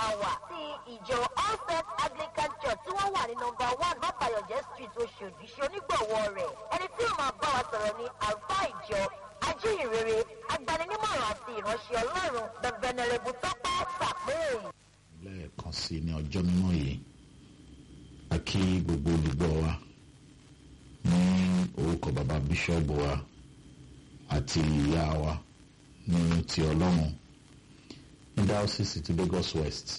máa wà sí ìjọ all saints anglican church tí wọ́n wà ní nọmba one bàbáyọ̀jẹ́ street oṣòdì ṣe onígbọ̀wọ́ rẹ̀ ẹni tí yóò máa bá wa sọ̀rọ̀ ní àlùfáà ìjọ ajíhìnrere agbaninímọ̀ràn àti ìránṣẹ́ ọlọ́run the venerable tọ́pẹ́ sàpé. lẹ́ẹ̀kan sí ní ọjọ́ mímọ́ yìí a kí gbogbo olùgbọ́ wa ní orúkọ bàbá bíṣọ́ọ̀bù wa àti ìyá wa ní ti ọlọ́run ní diocese ti lagos west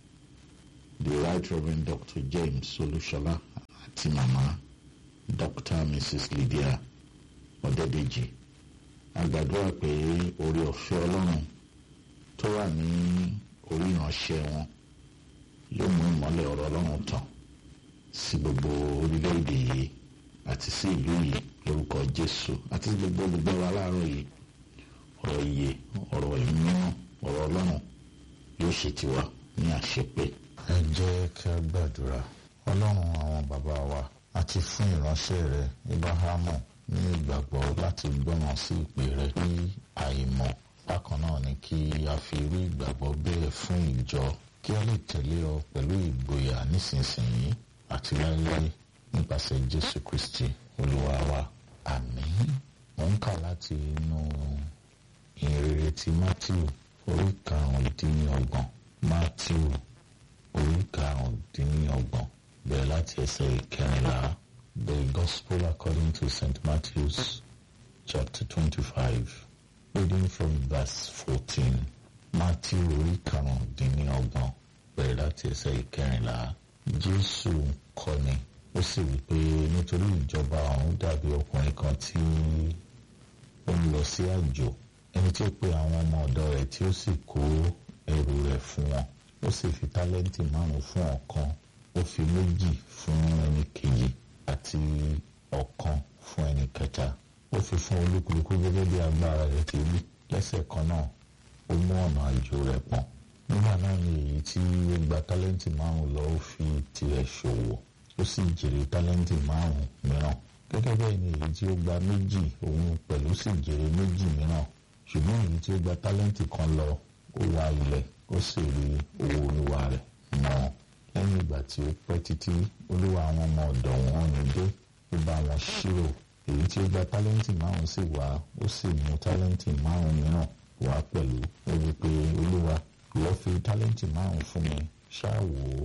the right reverend dr james olúṣọlá àti màmá dr mrs lydia ọ̀dẹ́dẹ́jì a gbàdúrà pé orí ọ̀fẹ́ ọlọ́run tó wà ní orí ìránṣẹ́ wọn yóò mú ìmọ́lẹ̀ ọ̀rọ̀ ọlọ́run tàn sí gbogbo orílẹ̀-èdè yìí àti sí ìlú yìí lórúkọ jésù àti sí gbogbo olùgbọ́ wa láàárọ̀ yìí ọ̀rọ̀ iye ọ̀rọ̀ ìmíràn ọ̀rọ̀ ọlọ́run yóò ṣe tiwa ní àṣepé. ẹ jẹ́ kí a gbàdúrà ọlọ́run àwọn bàbá wa àti fún ìránṣẹ́ rẹ ibrahamu ní ìgbàgbọ́ láti gbọ́ràn sí ìpè rẹ ní àìmọ̀ bákan náà ni kí a fi irú ìgbàgbọ́ bẹ́ẹ̀ fún ìjọ kí a lè tẹ̀lé ọ pẹ̀lú ìgboyà nísinsìnyí àti láéláé nípasẹ̀ jésù kristi olúwa wa àmín mo ń kà láti inú ìrere ti matthew orí karùndínlọ́gbọ̀n matthew orí karùndínlọ́gbọ̀n bẹ̀rẹ̀ láti ẹsẹ̀ ìkẹrìnlá the gospel according to st matthew's chapter twenty-five reading from verse fourteen matthew orí karùndínlọ́gbọ̀n bẹ̀rẹ̀ láti ẹsẹ̀ ìkẹrìnlá jésù kọ́ni ó sì wí pé nítorí ìjọba ọ̀hún dàbí ọkùnrin kan tí ó ń lọ sí àjò ẹni tí ó pe àwọn ọmọ ọ̀dọ́ rẹ̀ tí ó sì kó ẹrù rẹ̀ fún wọn ó sì fi tálẹ́ǹtì márùn-ún fún ọ̀kan ó fi méjì fún ẹni kejì àti ọ̀kan fún ẹni kẹta ó fi fún olúkúlùkù gẹ́gẹ́ bí agbára rẹ̀ ti rí lẹ́sẹ̀ kan náà ó mú ọ̀nà àjò rẹ̀ pọ̀n nígbà náà ni èyí tí ó gba tálẹ́ǹtì márùn-ún lọ ó fi tirẹ̀ ṣòwò ó sì jèrè tálẹ́ǹtì márùn-ún mìíràn gẹ́gẹ́ bẹ́ẹ̀ ni èyí tí ó gba méjì òun pẹ̀lú sì jèrè méjì mìíràn ṣùgbọ́n èyí tí ó gba tálẹ́ǹtì kan lọ ó wá ilẹ̀ ó sì rí owó olúwa rẹ̀ mọ́ lẹ́yìn ìgbà tí ó pẹ́ títí olúwa àwọn ọmọ ọ̀dọ̀ wọn ní dé ó bá wọn ṣírò èyí tí ó gba tálẹ́ǹtì márùn-ún sì wá ó sì mú tálẹ́ǹtì márùn-ún mìíràn wá pẹ̀lú ó wí pé olúwa ìwọ fi tálẹ́ǹtì márùn-ún fún mi ṣáà wò ó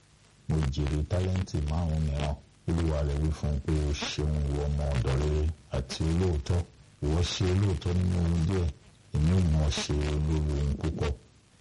mo jèrè tálẹ́ǹtì márùn-ún mìíràn olúwa rẹ̀ wí fún un pé o ṣeun ìwọ ọmọ ọ̀dọ̀ rere àti olóòótọ́ ìwọ ṣe olóòótọ́ nínú ohun díẹ̀ èmi ò mọ̀ ṣe olórí ohun púpọ̀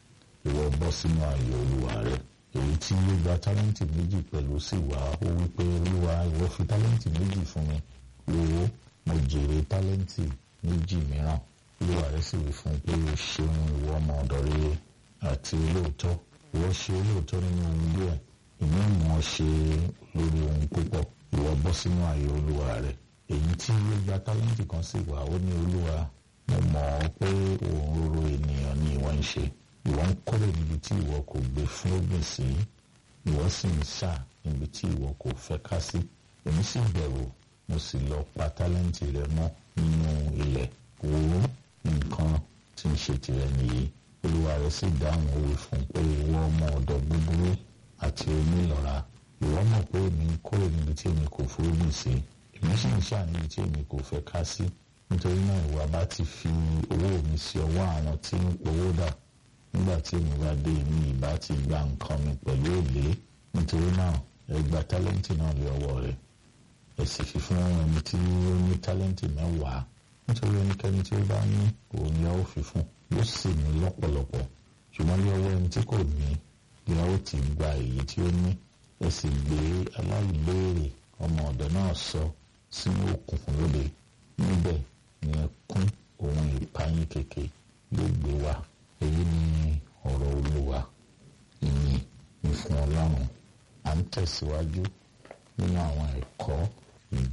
ìwọ bọ́ sínú ayọ̀ olúwa rẹ̀ èyí tí ó gba tálẹ́ǹtì méjì pẹ̀lú sì wá ó wí pé olúwa ìwọ fi tálẹ́ǹtì méjì fún mi wo mo jèrè tálẹ́ǹtì méjì mìíràn olúwa rẹ̀ sì wí fún un pé o ṣeun ìwọ ọmọ ọ̀dọ̀ rere àti olóòótọ́ ìwọ ṣe olóòótọ́ nínú ohun díẹ̀ èmi ò mọ̀ ṣe lórí ohun púpọ̀ ìwọ bọ́ sínú ayọ̀ olúwa rẹ̀ èyí tí ó gba tálẹ́ǹtì kan sì wá ó ní olúwa mo mọ̀ ọ́ pé òun roro ènìyàn ni ìwọ ń ṣe ìwọ ń kórè níbi tí ìwọ kò gbé fún ògbìn sí ìwọ sì ń ṣà níbi tí ìwọ kò fẹ́ ká sí èmi sì bẹ̀rù mo sì lọ pa tálẹ́ǹtì rẹ mọ́ nínú ilẹ̀ wò ó nǹkan tí ń ṣe tirẹ̀ nìyí olúwa rẹ̀ sì dáhùn òwe fún un pé ìwọ ọmọ ọ̀dọ̀ búburú àti onílọ́ra ìwọ mọ̀ pé èmi ń kórè níbi tí èmi kò fúrúgbìn sí èmi sì ń ṣà níbi tí èmi kò fẹ́ ká sí nítorí náà ìwà bá ti fi owó mi sí ọwọ́ àwọn tí ń powó dà nígbà tí èmi bá dé èmi ìbá ti gba nǹkan mi pẹ̀lú èlé nítorí náà ẹ gba tálẹ́ǹtì náà lé ọwọ́ rẹ̀ ẹ sì fi fún ẹni tí ó ní tálẹ́ǹtì mẹ́wàá nítorí ẹnikẹ́ni tí ó bá ní òun ni a ó fi fún yóò sì ní lọ́pọ̀lọpọ̀ ṣùgbọ́n lé ọwọ́ ẹni tí kò ní ni a ó ti gba èyí tí ó ní ẹ sì gbé aláìléèrè ọmọ ọ̀dọ̀ náà sọ sínú òkùnkùn lóde níbẹ̀ ni ẹkún ohun ìpayín kèké ló gbé wá èyí ni ọ̀rọ̀ olúwa ìyìn ní fún ọlọ́run à ń tẹ̀síwájú nínú àwọn ẹ̀kọ́